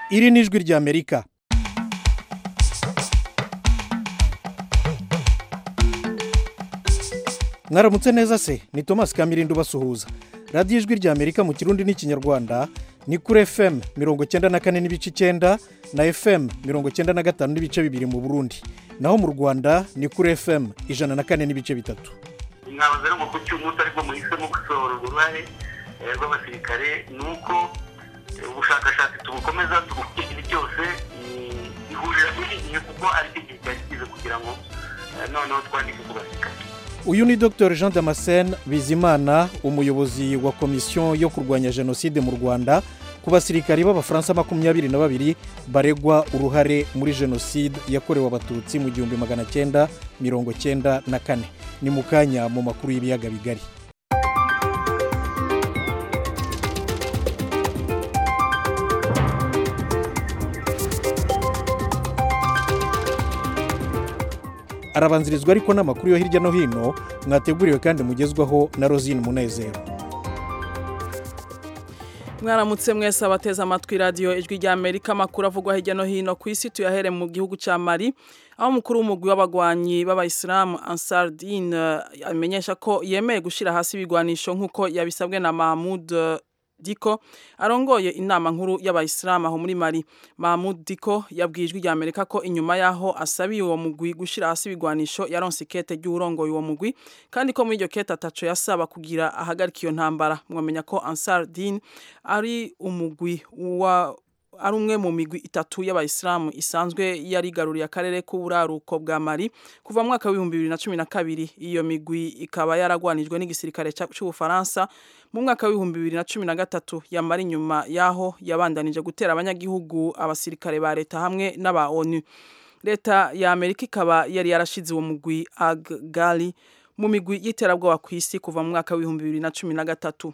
iri ni ijwi ry'amerika mwaramutse neza se ni thomas kamirindi ubasuhuza radiyo ijwi ry'amerika mu kirundi n'ikinyarwanda ni kuri fm mirongo icyenda na kane n'ibice icyenda na fm mirongo icyenda na gatanu n'ibice bibiri mu burundi naho mu rwanda ni kuri fm ijana na kane n'ibice bitatu mwabaza rero ngo ku cy'umunsi ariko muhisemo gusohora uruhare eh, rw'abasirikare ni uko eh, ubushakashatsi tubukomeza tubukurikira byose ni- ihurira muri iki gihe kuko ari cyo gihe cyari kize kugira ngo eh, noneho twandike ku basirikare uyu ni dr jean damascene bizimana umuyobozi wa komisiyo yo kurwanya jenoside mu rwanda ku basirikari b'abafaransa makumyabiri na babiri baregwa uruhare muri jenoside yakorewe abatutsi mu gihumbi magana cyenda mirongo cyenda na kane ni mu kanya mu makuru y'ibiyaga bigari arabanzirizwa ariko n'amakuru yo hirya no hino mwateguriwe kandi mugezwaho na rosine munezero mwaramutse mwese abateze amatwi radiyo ijwi rya amerika amakuru avugwa hirya no hino ku isi tuyahere mu gihugu cya mari aho umukuru w'umugwi w'abagwanyi b'abayisilamu ansardine amenyesha ko yemeye gushyira hasi ibigwanisho nk'uko yabisabwe na mahmud eh, diko arongoye inama nkuru y'abayisilamu aho muri mari mahmud diko yabwiye ijwi rya amerika ko inyuma y'aho asabiye uwo mugwi gushyira hasi ibigwanisho yaronse ikete ry'uwurongoye uwo mugwi kandi ko muri iryo kete ataco yasaba kugira ahagarika iyo ntambara mwamenya ko ansar din ari umugwi wa ari umwe mu migwi itatu y'abayisilamu isanzwe yarigaruriye akarere k'uburaruko bwa mari kuva mu mwaka w'ibihumbi bibiri na cumi na kabiri iyo migwi ikaba yaragwanijwe n'igisirikare ca- c'ubufaransa mu mwaka w'ibihumbi bibiri na cumi na gatatu yamara inyuma y'aho yabandanije gutera abanyagihugu abasirikare ba leta hamwe n'aba onu leta ya amerika ikaba yari yarashize uwo mugwi agali mu migwi y'iterabwoba ku isi kuva mu mwaka w'ibihumbi bibiri na cumi na gatatu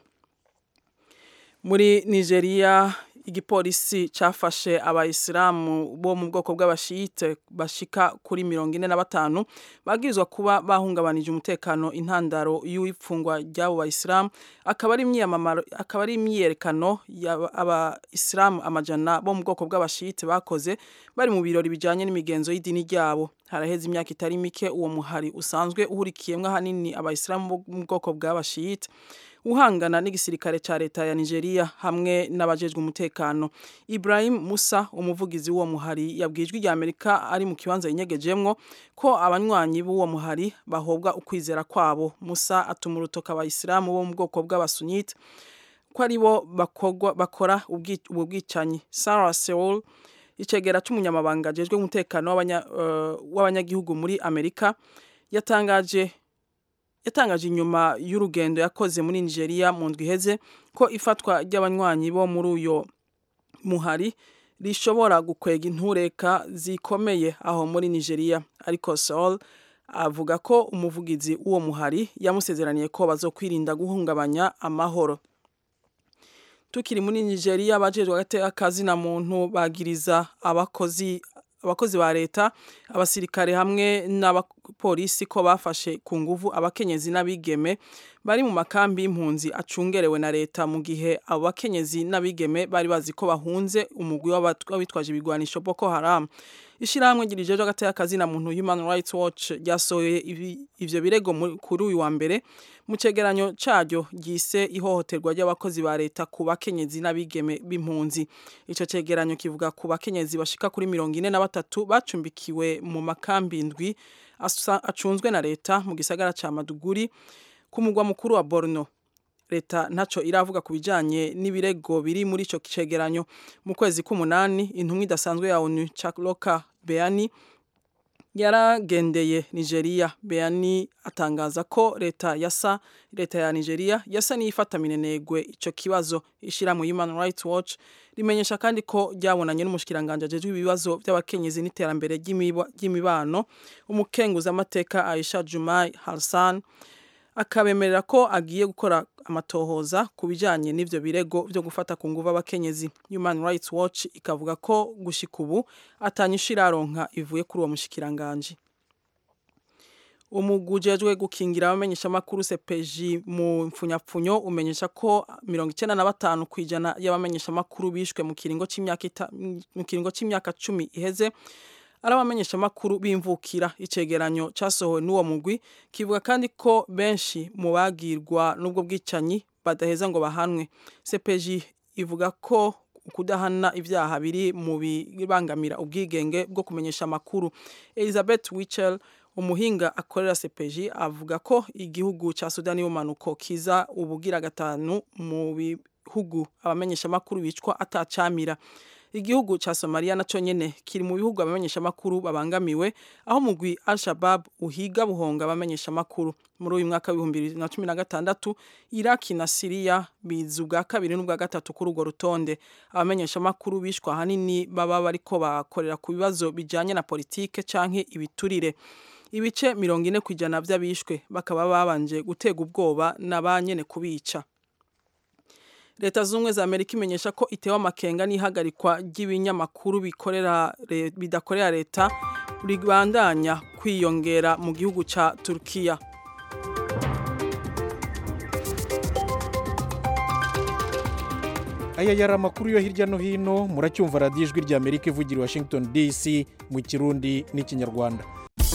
muri nigeria igipolisi cyafashe abayisilamu bo mu bwoko bw'abashiyite bashika kuri mirongo ine na batanu babwirizwa kuba bahungabanije umutekano intandaro y'ifungwa ry'abo bayisilamu akaba ari imyiyamamaro akaba ari imyiyerekano y'abayisilamu amajana bo mu bwoko bw'abashiyite bakoze bari mu birori bijyanye n'imigenzo y'idini ryabo haraheze imyaka itari mike uwo muhari usanzwe uhurikiyemo ahanini abayisilamu bo mu bwoko bw'abashiyite uhangana n'igisirikare cya leta ya nigeria hamwe n'abajejwe umutekano ibrahim musa umuvugizi w'uwo muhari yabwiye ijwi rya amerika ari mu kibanza yinyegejemwo ko abanywanyi b'uwo muhari bahobwa ukwizera kwabo musa atuma urutoka abayisilamu bo mu bwoko bw'abasunite ko ari bo bakogwa- bakora ubwi- ubu bwicanyi sarah sewol icegera c'umunyamabanga ajejwe umutekano w'abanya- eh, w'abanyagihugu muri amerika yatangaje yatangaje inyuma y'urugendo yakoze muri nigeria mu ndwi iheze ko ifatwa ry'abanywanyi bo muri uyo muhari rishobora gukwega intureka zikomeye aho muri nigeria ariko sol avuga ko umuvugizi w'uwo muhari yamusezeraniye ko bazokwirinda guhungabanya amahoro tukiri muri nigeria abajejwe agateka kazina muntu bagiriza abakozi abakozi ba leta abasirikare hamwe n'abapolisi ko bafashe ku nguvu abakenyezi n'abigeme bari mu makambi y'impunzi acungerewe na leta mu gihe abo bakenyezi n'abigeme bari bazi ko bahunze umugwi w'abat- w'abitwaje ibigwanisho boko haram ishyirahamwe ryirijeje agateka kazina muntu human rights watch ryasohoye ibi- ivyo birego mu- kuri uyu wa mbere mu cegeranyo caryo ryise ihohoterwa ry'abakozi ba leta ku bakenyezi n'abigeme b'impunzi ico cegeranyo kivuga ku bakenyezi bashika kuri mirongo ine na batatu bacumbikiwe mu makambi indwi asa- acunzwe na leta mu gisagara ca maduguri ku mugwa mukuru wa borno leta ntaco iravuga ku bijanye n'ibirego biri muri ico cegeranyo mu kwezi k'umunani intumwa idasanzwe ya onu chakloka beani yaragendeye nigeria beani atangaza ko leta yasa leta ya nigeria yasa n'iyifata minenegwe ico kibazo ishyirahamwe human rights watch rimenyesha kandi ko ryabonanye n'umushikiranganje ajejwe ibibazo by'abakenyezi n'iterambere ry'imiba- ry'imibano umukenguzamateka aisha jumai harsan akabemerera ko agiye gukora amatohoza ku bijyanye n'ibyo birego byo gufata ku nguvu abakenyezi human rights watch ikavuga ko gushika ubu atanyisha iraronka ivuye kuri uwo mushikiranganje umugwi ujejwe gukingira abamenyeshamakuru sepeji mu mfunyapfunyo umenyesha ko mirongo icyenda na batanu ku ijana y'abamenyeshamakuru bishwe mu kiringo c'imyaka ita- mu kiringo c'imyaka cumi iheze ari abamenyeshamakuru bimvukira icegeranyo casohowe n'uwo mugwi kivuga kandi ko benshi mu bagirwa n'ubwo bwicanyi badaheza ngo bahanwe sepeji ivuga ko kudahana ibyaha biri mu bibangamira ubwigenge bwo kumenyesha amakuru elizabeth wichel umuhinga akorera sepeji avuga ko igihugu cya sudani y'umanuko kiza ubugira gatanu mu bihugu abamenyeshamakuru bicwa atacamira igihugu cya somaliya nacyo nyene kiri mu bihugu abamenyeshamakuru babangamiwe aho mugwi al-shabab uhiga buhonga abamenyeshamakuru muri uyu mwaka w'ibihumbi bibiri na cumi na gatandatu iraki na siriya biza ubwa kabiri n'ubwa gatatu kuri urwo rutonde abamenyeshamakuru bishwa ahanini baba bariko bakorera ku bibazo bijanye na politike canke ibiturire ibice mirongo ine ku ijana vy'abishwe bakaba babanje gutega ubwoba na ba nyene kubica leta z'ubumwe za amerika imenyesha ko itewe amakenga n'ihagarikwa ry'ibinyamakuru bikorera re- bidakorera leta ribandanya kwiyongera mu gihugu ca turukiya aya yari amakuru yo hirya no hino muracyumva radiyo ijwi rya amerika ivugira i washington dc mu kirundi n'ikinyarwanda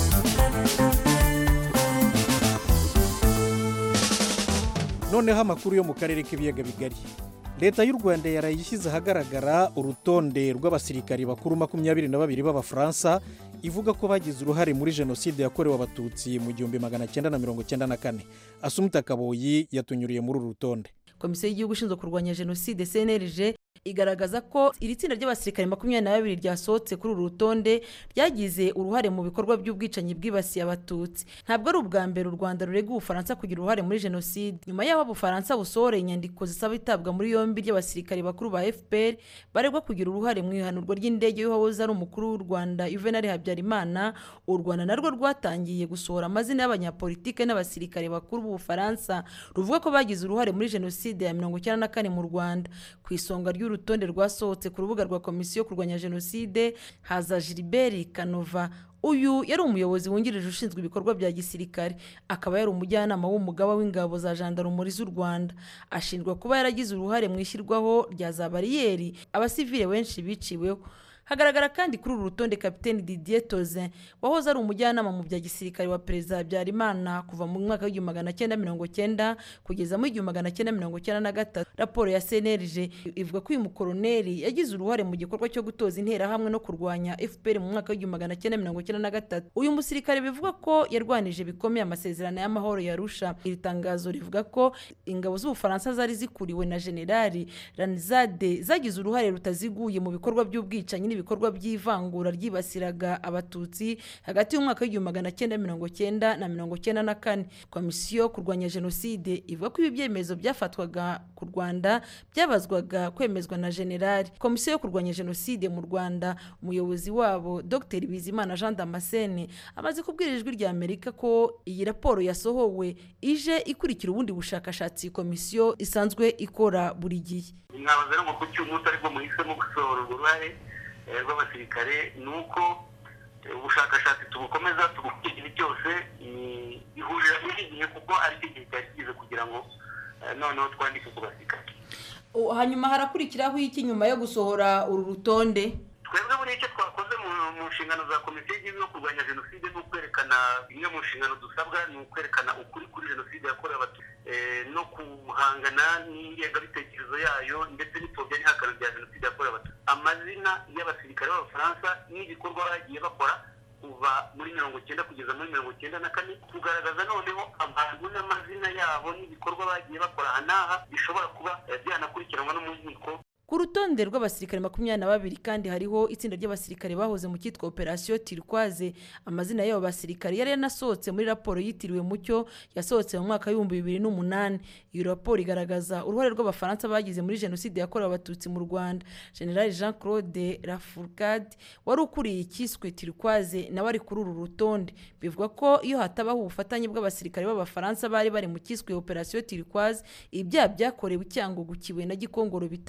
noneho amakuru yo mu karere k'ibiyaga bigari leta y'u rwanda yarayishyize ahagaragara urutonde rw'abasirikari bakuru makumyabiri na babiri b'abafaransa ivuga ko bagize uruhare muri jenoside yakorewe abatutsi mu gihumbi magana cyenda na mirongo cyenda na kane asumuta kaboyi yatunyuriye muri uru rutonde komisiyo y'igihugu ishinzwe kurwanya jenoside cnlg igaragaza ko iri tsinda ry'abasirikare makumyabiri na babiri ryasohotse kuri uru rutonde ryagize uruhare mu bikorwa by'ubwicanyi bwibasiye abatutsi ntabwo ari ubwa mbere u rwanda rurega ubufaransa kugira uruhare muri jenoside nyuma y'aho ubufaransa busohoreye inyandiko zisaba itabwa muri yombi ry'abasirikare bakuru ba fpr baregwa kugira uruhare mu ihanurwa ry'indege y'uwahoze ari umukuru w'u rwanda juvenal habyarimana u rwanda narwo rwatangiye gusohora amazina y'abanyapolitike n'abasirikare bakuru b'ubufaransa ruvuga ko bagize uruhare muri jenoside ya mirongo icyenda na kane mu rwanda ku isonga ry'urutonde rwasohotse ku rubuga rwa komisiyo yo kurwanya jenoside haza gilbert kanova uyu yari umuyobozi wungirije ushinzwe ibikorwa bya gisirikare akaba yari umujyanama w'umugaba w'ingabo za jandarumuri z'u rwanda ashinjwa kuba yaragize uruhare mu ishyirwaho rya za bariyeri abasivile benshi biciweho hagaragara kandi kuri uru rutonde kapiteni didier tozin wahoze ari umujyanama mu bya gisirikare wa perezida habyarimana kuva mu mwaka w'igihumbi magana cyenda mirongo cyenda kugeza mu igihumbi magana cyenda mirongo cyenda na gatatu raporo ya cnlg ivuga ko uyu mukoroneri yagize uruhare mu gikorwa cyo gutoza interahamwe no kurwanya fpr mu mwaka w'igihumbi magana cyenda mirongo cyenda na gatatu uyu musirikare bivuga ko yarwanije bikomeye amasezerano y'amahoro ya rusha iri tangazo rivuga ko ingabo z'ubufaransa zari zikuriwe na generali ranizade zagize uruhare rutaziguye mu bikorwa by'ubwicanyi n'ibikorwa by'ivangura ryibasiraga abatutsi hagati y'umwaka w'igihumbi magana cyenda mirongo cyenda na mirongo cyenda na kane komisiyo yo kurwanya jenoside ivuga ko ibi byemezo byafatwaga ku rwanda byabazwaga kwemezwa na generali komisiyo yo kurwanya jenoside mu rwanda umuyobozi wabo dr bizimana jean damascene amaze kubwira ijwi rya amerika ko iyi raporo yasohowe ije ikurikira ubundi bushakashatsi iyi komisiyo isanzwe ikora buri gihe mwabaza rero ngo kuki uyu munsi aribwo muhisemo gusohora urwo ruhare eh, rw'abasirikare ni uko eh, ubushakashatsi tubukomeza tubukurikira cyose ni- ihurira n'igihe kuko ari cyo gihe cyari kigize kugira ngo eh, noneho twandike ku basirikare O, hanyuma harakurikiraho iki nyuma yo gusohora uru rutonde twebwe buriya icyo twakoze mu mu nshingano za komisiyo y'igihugu yo kurwanya jenoside ni ukwerekana imwe mu nshingano dusabwa ni ukwerekana ukuri kuri jenoside yakorewe abatutsi eh, no guhangana n'ingengabitekerezo yayo ndetse n'ipfobya n'ihakana rya jenoside yakorewe abatutsi amazina y'abasirikare b'abafaransa n'ibikorwa bagiye bakora kuva muri mirongo cyenda kugeza muri mirongo cyenda na kane kugaragaza noneho abantu n'amazina yabo n'ibikorwa bagiye bakora aha n'aha bishobora kuba eh, byanakurikiranwa no mu nkiko ku rutonde rw'abasirikare makumyabiri na babiri kandi hariho itsinda ry'abasirikare bahoze mu cyitwa operasiyo tirikwaze amazina y'abo basirikare yari yanasohotse muri raporo yitiriwe mucyo yasohotse mu mwaka w'ibihumbi bibiri n'umunani iyo raporo igaragaza uruhare rw'abafaransa bagize muri jenoside yakorewe abatutsi mu rwanda general jean claude lafourcade wari ukuriye icyiswe tirikwaze nawe ari kuri uru rutonde bivuga ko iyo hatabaho ubufatanye bw'abasirikare b'abafaransa bari bari mu cyiswe operasiyo tirikwaze ibyaha byakorewe icyangugu kibuye na gikongoro bitari kuba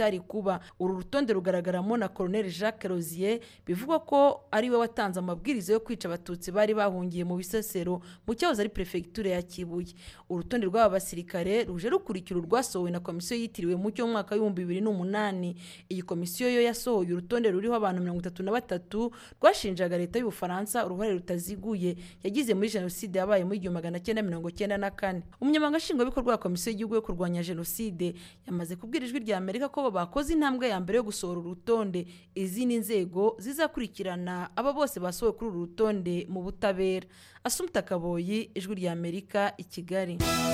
vuba uru rutonde rugaragaramo na colonel jacques rosier bivugwa ko ari we watanze amabwiriza yo kwica abatutsi bari bahungiye mu bisesero mu cyahoze ari perefegitura ya kibuye urutonde rw'aba basirikare ruje rukurikira urwasohowe na komisiyo yitiriwe mucyo mu mwaka w'ibihumbi bibiri n'umunani iyi komisiyo yo yasohoye urutonde ruriho abantu mirongo itatu na batatu rwashinjaga leta y'ubufaransa uruhare rutaziguye yagize muri jenoside yabaye mu igihumbi magana cyenda mirongo cyenda na kane umunyamabanga nshingwabikorwa wa komisiyo y'igihugu yo kurwanya jenoside yamaze kubwira ijwi rya amerika ko bakoze intambwe ya mbere yo gusohora urutonde izindi nzego zizakurikirana aba bose basohowe kuri uru rutonde mu butabera asumta kaboyi ijwi rya amerika i kigali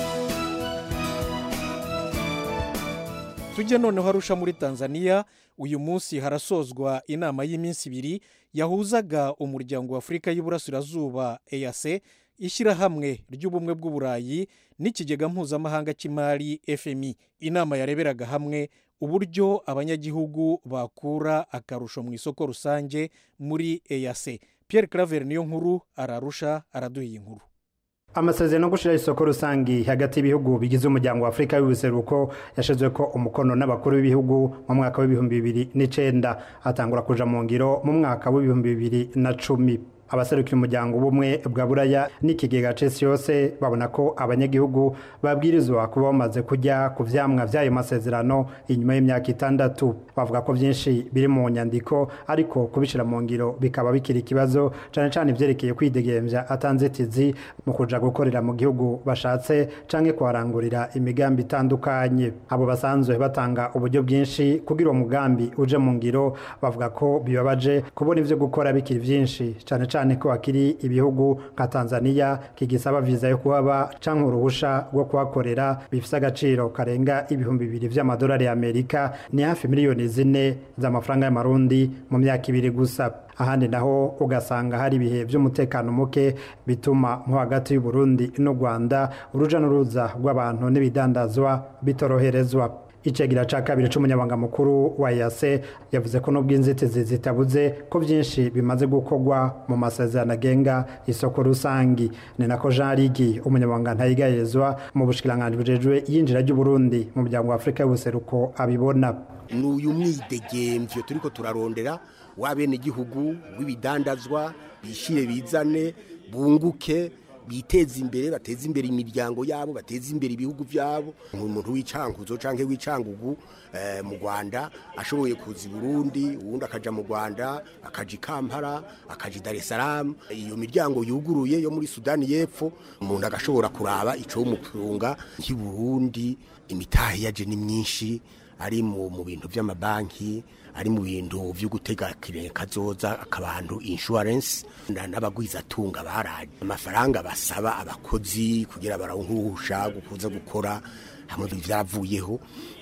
tujye noneho arusha muri tanzania uyu munsi harasozwa inama y'iminsi ibiri yahuzaga umuryango wa afurika y'iburasirazuba eyase ishyirahamwe ry'ubumwe bw'uburayi n'ikigega mpuzamahanga cy'imari fmi inama yareberaga hamwe uburyo abanyagihugu bakura akarusho mu isoko rusange muri eyase Pierre claver niyo nkuru ararusha araduha iyi nkuru amasezerano yo gushyiraho isoko rusange hagati y'ibihugu bigize umuryango wa afurika y'ubuseruko yashyizwe ko umukono n'abakuru b'ibihugu mu mwaka w'ibihumbi bibiri n'icyenda atangura kuja mu ngiro mu mwaka w'ibihumbi bibiri na cumi abaserukiye umuryango ubumwe bwa buraya n'ikigega cesi yose babona ko abanyagihugu babwirizwa kuba bamaze kujya ku vyamwa vy'ayo masezerano inyuma y'imyaka itandatu bavuga ko vyinshi biri mu nyandiko ariko kubishira mu ngiro bikaba bikiri ikibazo cane cane ivyerekeye kwidegemvya atanzitizi mu kuja gukorera mu gihugu bashatse canke kuharangurira imigambi itandukanye abo basanzwe batanga uburyo bwinshi kugira uwo mugambi uje mu ngiro bavuga ko bibabaje kubona ivyo gukora bikiri vyinshi cane cyane ko hakiri ibihugu nka tanzania kigisaba viza yo kuhaba cyangwa uruhusha rwo kuhakorera bifite agaciro karenga ibihumbi bibiri by'amadolari y'amerika ni hafi miliyoni zine z'amafaranga y'amarundi mu myaka ibiri gusa ahandi naho ugasanga hari ibihe by'umutekano muke bituma nko hagati y'uburundi n'u rwanda uruja n'uruza rw'abantu n'ibidandazwa bitoroherezwa icegera ca kabiri c'umunyabanga mukuru wa yase yavuze ko nubwo inzitizi zitabuze ko byinshi bimaze gukorwa mu masezerano agenga isoko rusangi ni nako jean rigi umunyabanga ntayigayezwa mu bushikiranganji bujejwe yinjira ry'uburundi mu muryango wa afurika y'ubuseruko abibona n'uyu mwidegemvyo turiko turarondera w'abenegihugu w'ibidandazwa bishire bizane bunguke biteza imbere bateza imbere imiryango yabo bateza imbere ibihugu byabo umuntu w'icankuzo canke w'icangugu eh, mu Rwanda ashoboye kuza i Burundi uwundi akaja mu Rwanda akaja i Kampala akaja i Dar es Salaam iyo miryango yuguruye yo muri Sudani y'Epfo umuntu agashobora kuraba ico umutunga nk'i Burundi imitahe yaje ni myinshi ari mu mu bintu by'amabanki ari mu bintu byo gutega kazoza akabantu insurance n'abagwizatunga baraje amafaranga basaba abakozi kugira barawuhusha gukuza gukora hamwe byavuyeho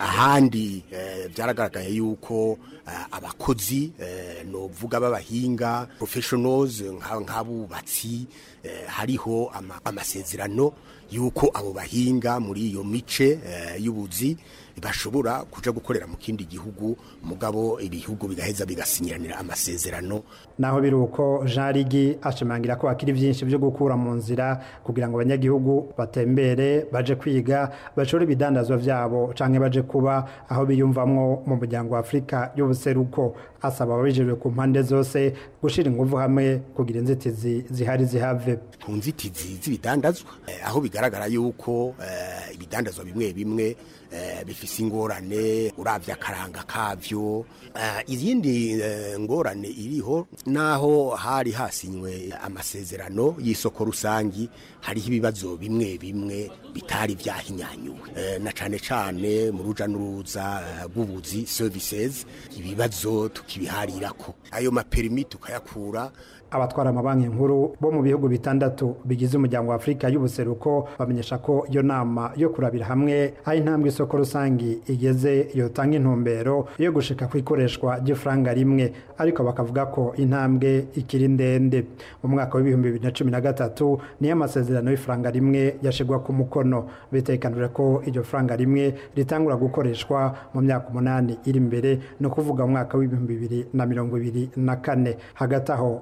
ahandi byaragaragaye yuko abakozi novuga b'abahinga professionals nk'abubatsi hariho amasezerano yuko abo bahinga muri iyo mice y'ubuzi bashobora kuja gukorera mu kindi gihugu mugabo ibihugu bigaheza bigasinyiranira amasezerano naho biri uko jean rigi ashimangira ko hakiri byinshi byo gukura mu nzira kugira ngo abanyagihugu batembere baje kwiga bashore ibidandazwa vyabo canke baje kuba aho biyumvamwo mu muryango wa afurika y'ubuseruko asaba ababijejwe ku mpande zose gushira inguvu hamwe kugira inzitizi zihari zihave ku nzitizi z'ibidandazwa eh, aho bigaragara yuko eh, ibidandazwa bimwe bimwe eh, bifise ingorane uravye akaranga kavyo eh, izindi eh, ngorane iriho naho hari hasinywe amasezerano y'isoko rusangi hariho ibibazo bimwe bimwe bitari vyahinyanyuwe eh, na cane cane mu ruja n'uruza rw'ubuzi services ibibazo tukibiharirako ayo maperimi tukayakura abatwara amabanki nkuru bo mu bihugu bitandatu bigize umuryango wa afurika y'ubuseruko bamenyesha ko iyo nama yo kurabira hamwe aho intambwe isoko rusange igeze yotanga intumbero yo gushika ku ikoreshwa ry'ifaranga rimwe ariko bakavuga ko intambwe ikiri ndende mu mwaka w'ibihumbi bibiri na cumi na gatatu niyo amasezerano y'ifaranga rimwe yashigwa ku mukono bitekanije ko iryo faranga rimwe ritangura gukoreshwa mu myaka umunani iri imbere ni ukuvuga mu mwaka w'ibihumbi bibiri na mirongo ibiri na kane hagati aho babona ko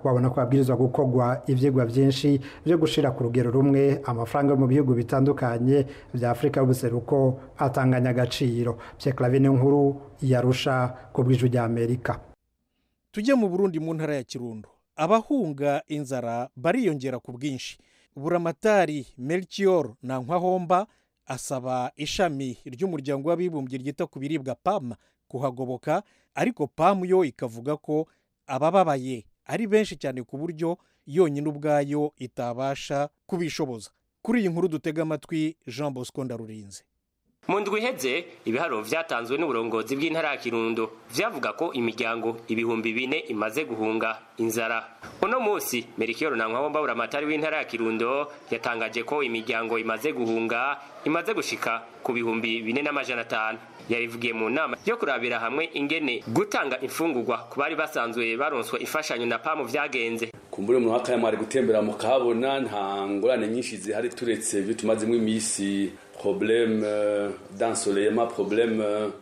habwirizwa gukorwa ivyigwa vyinshi vyo gushira ku rugero rumwe amafaranga yo mu bihugu bitandukanye vya afurika y'ubuseruko atanganya agaciro pyeklavi nkuru yarusha ku bw'ijwi rya amerika tujye mu burundi mu ntara ya kirundo abahunga inzara bariyongera ku bwinshi buramatari melchior ntankwahomba asaba ishami ry'umuryango w'abibumbye ryita ku biribwa pam kuhagoboka ariko pam yo ikavuga ko abababaye ari benshi cyane ku buryo yonyine ubwayo itabasha kubishoboza kuri iyi nkuru dutega amatwi jean bosco ndarurinze mu ndwi iheze ibiharuro vyatanzwe n'uburongozi bw'intara ya kirundo vyavuga ko imiryango ibihumbi bine imaze guhunga inzara uno musi merikiyoro na nkwabomba buramatari w'intara ya kirundo yatangaje ko imiryango imaze guhunga imaze gushika ku bihumbi bine n'amajana atanu yabivugiye mu nama yo kurabira hamwe ingene gutanga imfungurwa ku bari basanzwe baronswa imfashanyo na pamu vyagenze kumbure mu mwaka mwari gutembera mukahabona nta ngorane nyinshi zihari turetse ibyo tumazemo iminsi problème d'ensoleillement problème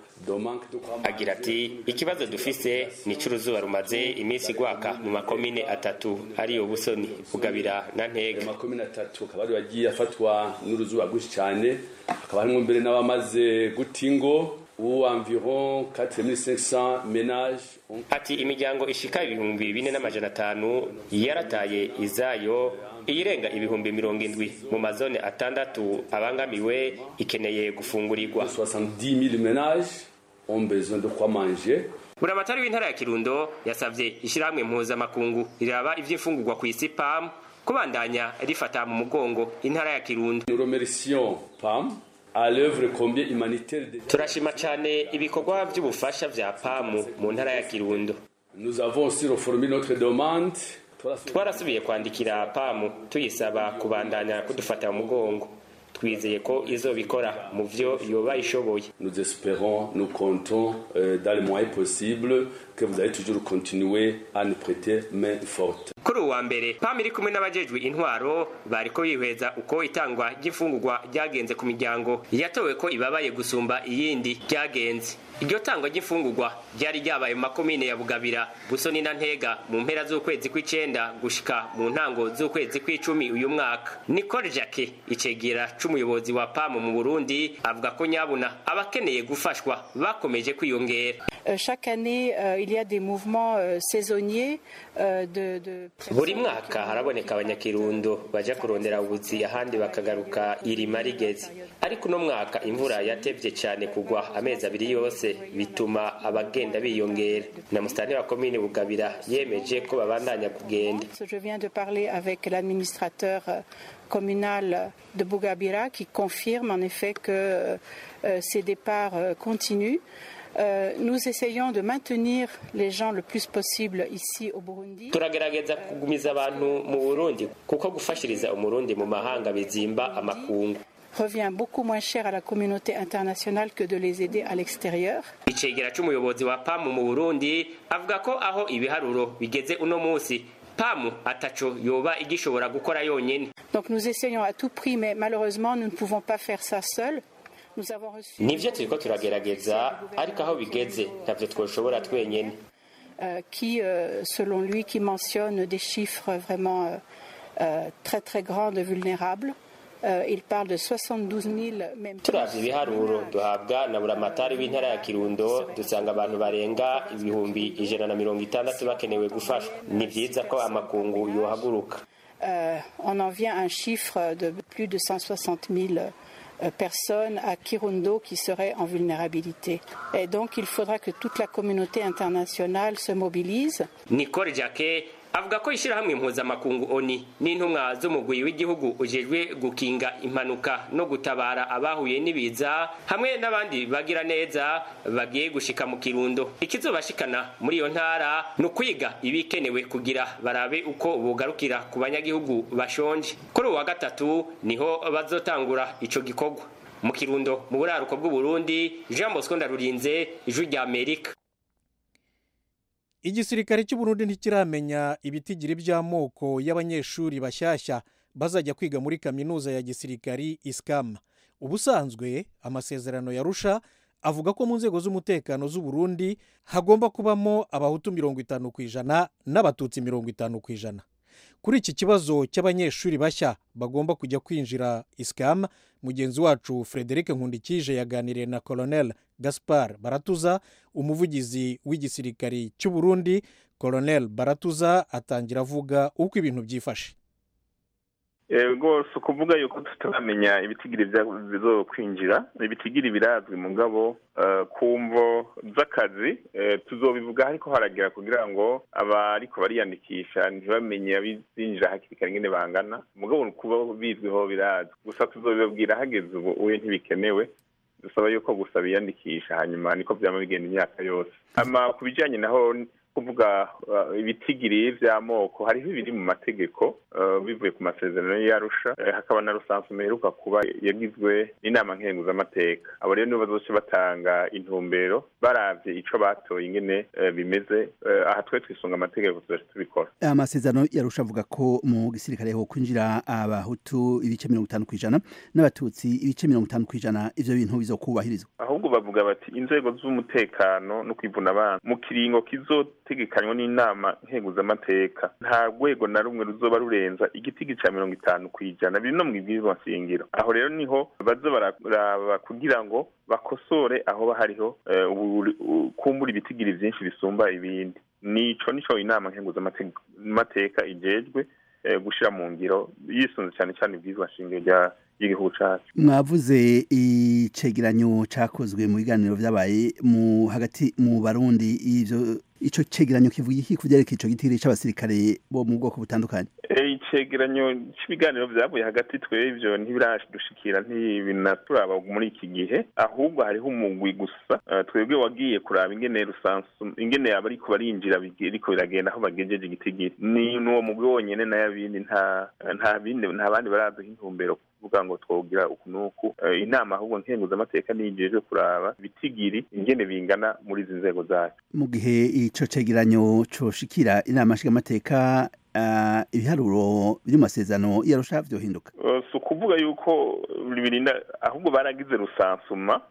agira ati ikibazo dufise ni cy'uruzuba rumaze iminsi gwaka mu makomine atatu ariyo busoni bugabira na ntega amakomine atatu akaba ari yagiye afatwa n'uruzuba rwinshi cyane hakaba harimo mbere n'abamaze guta ingo ubu environ 4500 ménages ati imiryango ishika ibihumbi bine n'amajana atanu yarataye izayo iyirenga ibihumbi mirongo indwi mu mazone atandatu abangamiwe ikeneye gufungurirwa 70000 ménages ont besoin de quoi manger buramatari w'intara ya kirundo yasabye ishyirahamwe mpuzamakungu riraba ivy'imfungurwa ku isi pam kubandanya rifata mu mugongo intara ya kirundo nous remercions pam à l'œuvre combien humanitaire de... turashima cyane ibikorwa by'ubufasha vya pamu mu ntara ya kirundo nous avons aussi reformé notre demande twarasubiye kwandikira pamu tuyisaba kubandanya kudufata mu mugongo twizeye ko izobikora mu vyo yoba ishoboye nous espérons nous comptons euh, dans les moyens possibles que vous allez toujours continuer à nous prêter main forte kuri uwa mbere pam iri kumwe n'abajejwe intwaro bariko bihweza uko itangwa ry'imfungurwa ryagenze ku miryango yatowe ko ibabaye gusumba iyindi ryagenze iryo tangwa ry'imfungurwa ryari ryabaye mu makomine ya bugabira busoni na ntega mu mpera z'ukwezi kw'icenda gushika mu ntango z'ukwezi kw'icumi uyu mwaka nicole jacke icegera c'umuyobozi wa pam mu burundi avuga ko nyabuna abakeneye gufashwa bakomeje kwiyongera chaque année euh, il y a des mouvements euh, saisonniers euh, de, de buri mwaka haraboneka abanyakirundo baja kurondera ubuzi ahandi bakagaruka irima rigeze ariko uno mwaka imvura yatevye cane kugwa amezi abiri yose bituma abagenda biyongera na musitani wa komine bugabira yemeje ko babandanya kugenda je viens de parler avec l'administrateur communal de Bougabira qui confirme en effet que ces départs continuent Euh, nous essayons de maintenir les gens le plus possible ici au Burundi. turagerageza kugumiza abantu mu burundi kuko gufashiriza umurundi mu mahanga bizimba amakungu revient beaucoup moins cher à la communauté internationale que de les aider à l'extérieur. icegera c'umuyobozi wa pamu mu burundi avuga ko aho ibiharuro bigeze uno munsi pamu ataco yoba igishobora gukora yonyene donc nous essayons à tout prix mais malheureusement nous ne pouvons pas faire ça seuls nivyo turiko turagerageza ariko aho bigeze ntavyo twoshobora twenyene qui selon lui qui mentionne des chiffres vraiment très très grands de vulnérables il parle de 72 000 même turavye ibiharuro duhabwa na buramatari w'intara ya kirundo dusanga abantu barenga ibihumbi ijana na mirongo itandatu bakenewe gufashwa ni vyiza ko amakungu yohaguruka on en vient à un chiffre de plus de 160 000 personnes à Kirundo qui seraient en vulnérabilité. Et donc il faudra que toute la communauté internationale se mobilise. Nicole Jacquet avuga ko ishyirahamwe mpuzamakungu oni n'intumwa z'umugwi w'igihugu ujejwe gukinga impanuka no gutabara abahuye n'ibiza hamwe n'abandi bagira neza bagiye gushika mu kirundo ikizobashikana muri iyo ntara ni ukwiga ibikenewe kugira barabe uko bugarukira ku banyagihugu bashonje kuri uwa gatatu niho bazotangura ico gikorwa mu kirundo mu buraruko bw'uburundi jean bosco ndarurinze ijwi rya amerika igisirikare cy'uburundi ntikiramenya ibitigiri by'amoko y'abanyeshuri bashyashya bazajya kwiga muri kaminuza ya gisirikari isikama ubusanzwe amasezerano yarusha avuga ko mu nzego z'umutekano z'uburundi hagomba kubamo abahutu mirongo itanu ku ijana n'abatutsi mirongo itanu ku ijana kuri iki kibazo cy'abanyeshuri bashya bagomba kujya kwinjira isikamu mugenzi wacu frederic nkundikije yaganiriye na colonel gaspar baratuza umuvugizi w'igisirikari cy'u burundi colonel baratuza atangira avuga uko ibintu byifashe rwose ukuvuga yuko tutaramenya ibitigiri bizo kwinjira ibitigiri birazwi mu ngabo ku mvo z'akazi tuzobivuga ariko haragera kugira ngo abariko bariyandikisha ntibamenye abizinjira hakiri kare nyine bangana mugabo kuba bizwiho birazwi gusa tuzobibabwira hageze ubu uwe ntibikenewe dusaba yuko gusa biyandikisha hanyuma niko byaba bigenda imyaka yose ama ku bijyanye naho kuvuga ibitigiri by'amoko hariho ibiri mu mategeko bivuye ku masezerano y'arusha hakaba na rusanzwe meheruka kuba yagizwe n'inama nkenguzamateka abo rero nibo bazoce batanga intumbero barabye icyo batoye ingene bimeze aha twe twisunga amategeko tuzaje tubikora amasezerano yarusha avuga ko mu gisirikare ho kwinjira abahutu ibice mirongo itanu ku ijana n'abatutsi ibice mirongo itanu ku ijana ivyo bintu bizokubahirizwa ahubwo bavuga bati inzego z'umutekano no kwivuna abana mu kiringo kizo tegekanywa n'inama nkenguzamateka nta rwego na rumwe ruzoba rurenza igitigi cya mirongo itanu ku ijana biri no mu ibwirizwa nshingiro aho rero niho baza bararaba kugira ngo bakosore aho hariho kumbura ibitigiri byinshi bisumba ibindi nico nico inama nkenguzamateka ijejwe gushyira mu ngiro yisunze cyane cyane ibwirizwa nshingiro rya y'igihugu cyacu mwavuze icegeranyo cyakozwe mu biganiro byabaye mu hagati mu barundi ivyo ico cegeranyo kivuga iki kuvyerekeye ico gitiri c'abasirikare bo mu bwoko butandukanye icegeranyo cy'ibiganiro byavuye hagati twebwe ntibiradushikira ntibinaturaba muri iki gihe ahubwo hariho umugwi gusa twebwe wagiye kuraba ingene rusansu ingene yaba ariko barinjira ariko biragenda aho bagejeje igitigiri ni n'uwo mugwi wonyene n'ayabindi nta nta bindi nta bandi baraduha intumbero kuvuga ngo twogira uku n'uku inama ahubwo nkenguzamateka niyigejwe kuraba ibitigiri ingene bingana muri izi nzego zacu mu gihe ico cegeranyo coshikira inama nshingamateka ibiharuro biri mu masezerano yarusha vyohinduka si ukuvuga yuko birinda ahubwo baragize rusansuma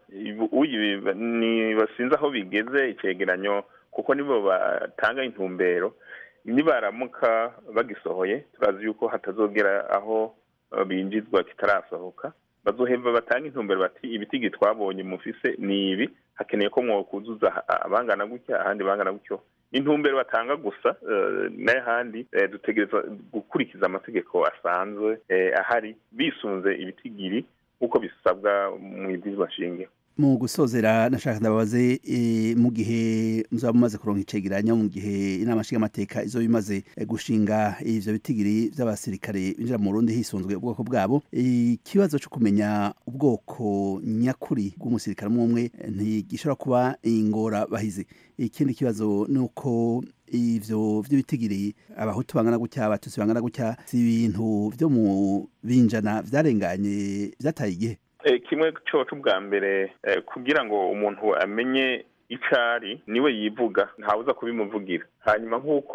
basinze aho bigeze icegeranyo kuko nibo batanga intumbero nibaramuka bagisohoye turazi yuko hatazogera aho binjizwa kitarasohoka bazohemba batanga intumbero bati ibitigi twabonye mufise ni ibi hakeneye ko mwokuzuza abangana gutya ahandi bangana gutyo intumbero batanga gusa n'ahandi dutegereza gukurikiza amategeko asanzwe ahari bisunze ibitigiri nk'uko bisabwa mu ibwirizwa nshingiro mu gusozera nashaka ndababaze mu gihe muzaba mumaze kuronka icegeranyo mu gihe inama nshingamateka izo bimaze gushinga ivyo bitigiri vy'abasirikare binjira mu Burundi hisunzwe ubwoko bwabo ikibazo cyo kumenya ubwoko nyakuri bw'umusirikare umwe ntigishobora kuba ingora bahizi ikindi kibazo ni uko ivyo vy'ibitigiri abahutu bangana gutya abatutsi bangana gutya si ibintu vyo mu binjana vyarenganye vyataye igihe kimwe cyoco bwa mbere kugira ngo umuntu amenye icyo ari niwe yivuga ntawuza kubimuvugira hanyuma nk'uko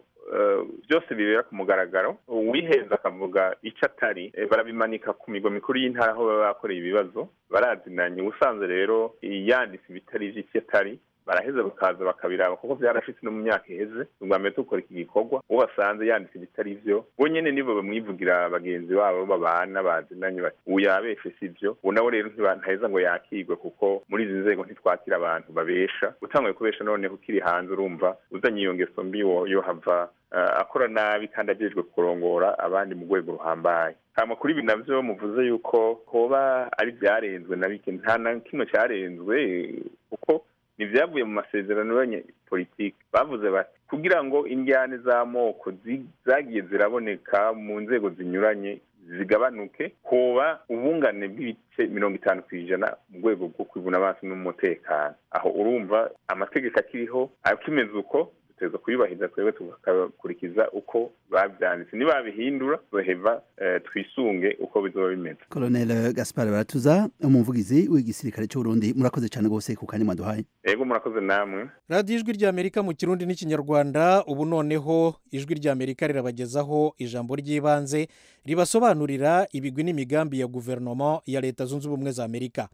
byose bibera ku mugaragaro uwihenze akavuga icyo atari barabimanika ku migo mikuru y'intara aho baba bakoreye ibibazo barazinanye ubusanzwe rero yanditse ibitari iby'icyo atari baraheza bakaza bakabiraba kuko byarashitse no mu myaka iheze ubwa mbere dukora iki gikorwa uwo basanze yanditse ibitari byo bo nyene nibo bamwivugira bagenzi babo babana bazinanye bati ubu yabeshe si byo ubu nawe rero ntaheza ngo yakigwe kuko muri izi nzego ntitwakira abantu babesha utanguye kubesha noneho ukiri hanze urumva uzanye iyo ngeso mbi yo hava akora nabi kandi ajejwe kurongora abandi mu rwego ruhambaye hama kuri ibi navyo muvuze yuko hoba ari byarenzwe na bike nta na kimwe cyarenzwe kuko ntibyavuye mu masezerano y'abanyepolitiki bavuze bati kugira ngo indyane z'amoko zagiye ziraboneka mu nzego zinyuranye zigabanuke hoba ubungane bw'ibice mirongo itanu ku ijana mu rwego rwo kwivuna amaso n'umutekano aho urumva amategeko akiriho akimeze uko duteza kuyubahiriza twebwe tugakurikiza uko babyanditse nibabihindura tuheva twisunge uko bizoba bimeze colonel gaspar baratuza umuvugizi w'igisirikare cy'uburundi murakoze cyane rwose ku kanya mwaduhaye yego murakoze namwe radiyo ijwi ry'amerika mu kirundi n'ikinyarwanda ubu noneho ijwi ry'amerika rirabagezaho ijambo ry'ibanze ribasobanurira ibigwi n'imigambi ya guverinoma ya leta zunze ubumwe za amerika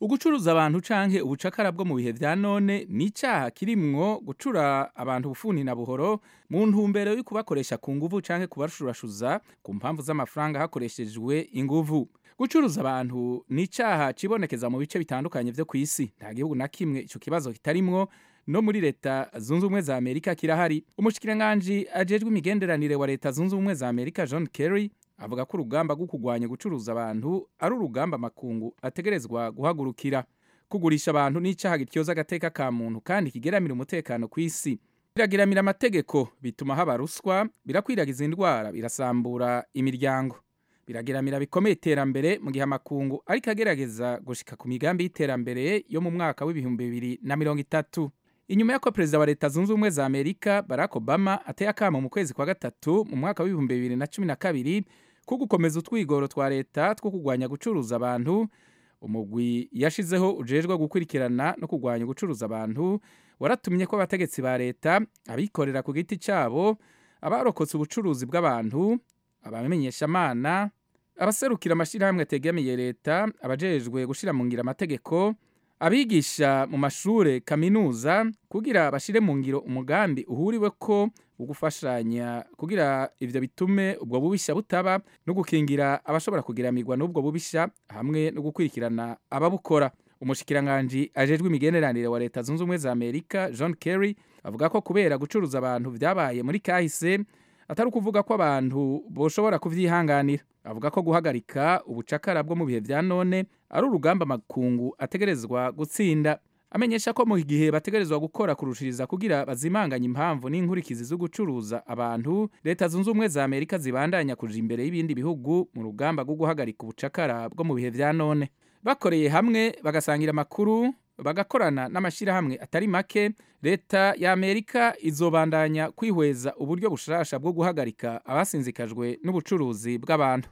ugucuruza abantu canke ubucakara bwo mu bihe vya none ni icaha kirimwo gucura abantu bufuni na buhoro mu ntumbero yo kubakoresha ku nguvu canke kubashurashuza ku mpamvu z'amafaranga hakoreshejwe inguvu gucuruza abantu ni icaha cibonekeza mu bice bitandukanye vyo ku isi nta gihugu na kimwe ico kibazo kitarimwo no muri leta zunze ubumwe za amerika kirahari umushikiranganji ajejwe imigenderanire wa leta zunze ubumwe za amerika john kerry avuga ko urugamba rwo kurwanya gucuruza abantu ari urugamba amakungu ategerezwa guhagurukira kugurisha abantu n'icaha gityoza agateka ka muntu kandi kigeramira umutekano ku isi biragiramira amategeko bituma haba ruswa birakwiragiza indwara birasambura imiryango birageramira bikomeye iterambere mu gihe amakungu ariko agerageza gushika ku migambi y'iterambere yo mu mwaka w'ibihumbi bibiri na mirongo itatu inyuma y'uko perezida wa leta zunze ubumwe za amerika barack obama ateye akamo mu kwezi kwa gatatu mu mwaka w'ibihumbi bibiri na cumi na kabiri ko gukomeza utwigoro twa leta two kurwanya gucuruza abantu umugwi yashizeho ujejwe gukurikirana no kurwanya gucuruza abantu waratumye ko abategetsi ba leta abikorera ku giti cyabo abarokotse ubucuruzi bw'abantu abamenyeshamana abaserukira amashyirahamwe ategamiye leta abajejwe gushyira mu ngiro amategeko abigisha mu mashure kaminuza kugira bashire mu ngiro umugambi uhuriwe ko ugufashanya kugira ivyo bitume ubwo bubisha butaba no gukingira abashobora kugiramirwa n'ubwo bubisha hamwe no gukurikirana ababukora umushikiranganji ajejwe imigeneranire wa leta zunze ubumwe za amerika john kerry avuga ko kubera gucuruza abantu vyabaye muri kahise atari ukuvuga ko abantu boshobora kuvyihanganira avuga ko guhagarika ubucakara bwo mu bihe vya none ari urugamba makungu ategerezwa gutsinda amenyesha ko mu gihe bategerezwa gukora kurushiriza kugira bazimanganye impamvu n'inkurikizi zo gucuruza abantu leta zunze ubumwe za amerika zibandanya kuja imbere y'ibindi bihugu mu rugamba rwo guhagarika ubucakara bwo mu bihe vya none bakoreye hamwe bagasangira amakuru bagakorana n'amashyirahamwe atari make leta ya amerika izobandanya kwihweza uburyo bushasha bwo guhagarika abasinzikajwe n'ubucuruzi bw'abantu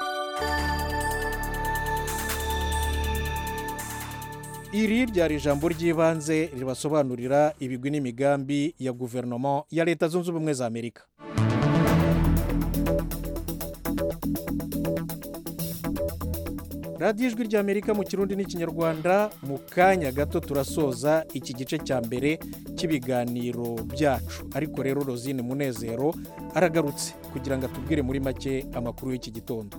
iri ryari ijambo ry'ibanze ribasobanurira ibigwi n'imigambi ya guverinoma ya leta zunze ubumwe za amerika radiyo ijwi ry'amerika mu kirundi n'ikinyarwanda mu kanya gato turasoza iki gice cya mbere cy'ibiganiro byacu ariko rero rozine munezero aragarutse kugira ngo atubwire muri make amakuru y'iki gitondo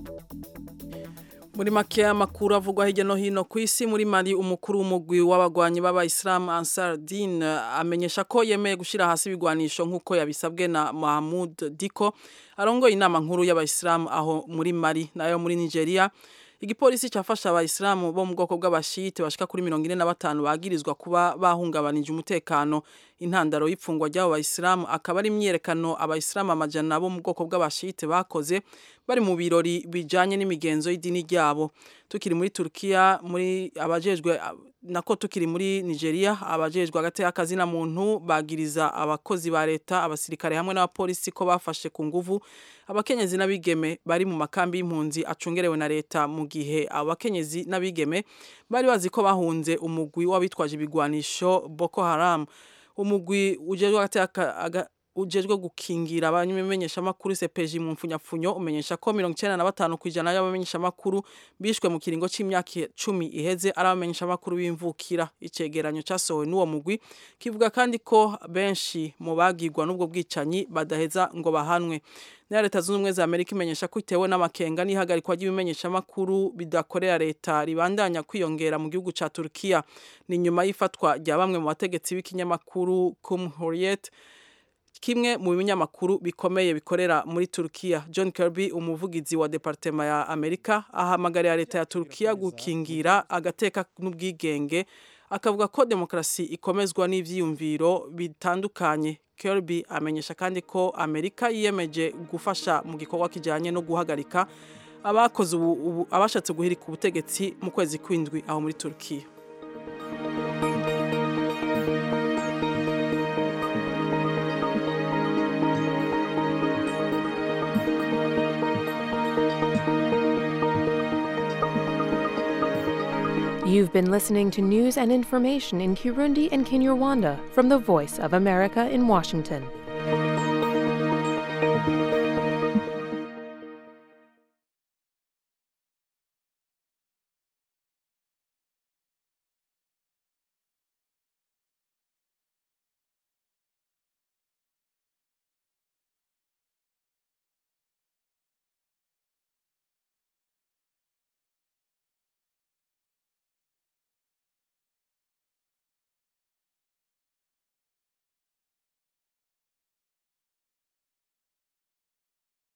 muri make amakuru avugwa hirya no hino ku isi muri mari umukuru w'umugwi w'abagwanyi b'abayisilamu ansar din amenyesha ko yemeye gushyira hasi ibigwanisho nk'uko yabisabwe na mahamud diko arongoye inama nkuru y'abayisilamu aho muri mari nayo muri nigeria igipolisi cyafasha abayisilamu bo mu bwoko bw'abashite bashika kuri mirongo ine na batanu bagirizwa kuba bahungabanije umutekano intandaro y'ipfungwa ry'abo bayisilamu akaba ari imyiyerekano abayisilamu amajana bo mu bwoko bw'abashite bakoze bari mu birori bijanye n'imigenzo y'idini ryabo tukiri muri Turkiya muri abajejwe nako tukiri muri Nigeria abajejwe hagati y'akazi na muntu bagiriza abakozi ba leta abasirikare hamwe n'abapolisi ko bafashe ku nguvu abakenyezi n'abigeme bari mu makambi y'impunzi acungerewe na leta mu gihe abakenyezi n'abigeme bari bazi ko bahunze umugwi w'abitwaje ibigwanisho Boko Haram umugwi ujejwe hagati ujejwe gukingira abamenyeshamakuru sepeji mu mfunyapfunyo umenyesha ko mirongo icyenda na batanu ku ijana y'abamenyeshamakuru bishwe mu kiringo cy'imyaka cumi iheze ari abamenyeshamakuru b'imvukira icegeranyo cyasohowe n'uwo mugwi kivuga kandi ko benshi mu bagirwa n'ubwo bwicanyi badaheza ngo bahanwe na leta zunze ubumwe za amerika imenyesha ko itewe n'amakenga n'ihagarikwa ry'ibimenyeshamakuru bidakorera leta ribandanya kwiyongera mu gihugu cya turukiya ni nyuma y'ifatwa rya bamwe mu bategetsi b'ikinyamakuru kumhuriyet kimwe mu binyamakuru bikomeye bikorera muri Turkiya John Kirby umuvugizi wa departema ya Amerika ahamagarira leta ya Turkiya gukingira agateka n'ubwigenge akavuga ko demokarasi ikomezwa n'ivyiyumviro bitandukanye Kirby amenyesha kandi ko Amerika yiyemeje gufasha mu gikorwa kijanye no guhagarika abakoze abashatse guhirika ubutegetsi mu kwezi kw'indwi aho muri Turkiya You've been listening to news and information in Kirundi and Kinyarwanda from the Voice of America in Washington.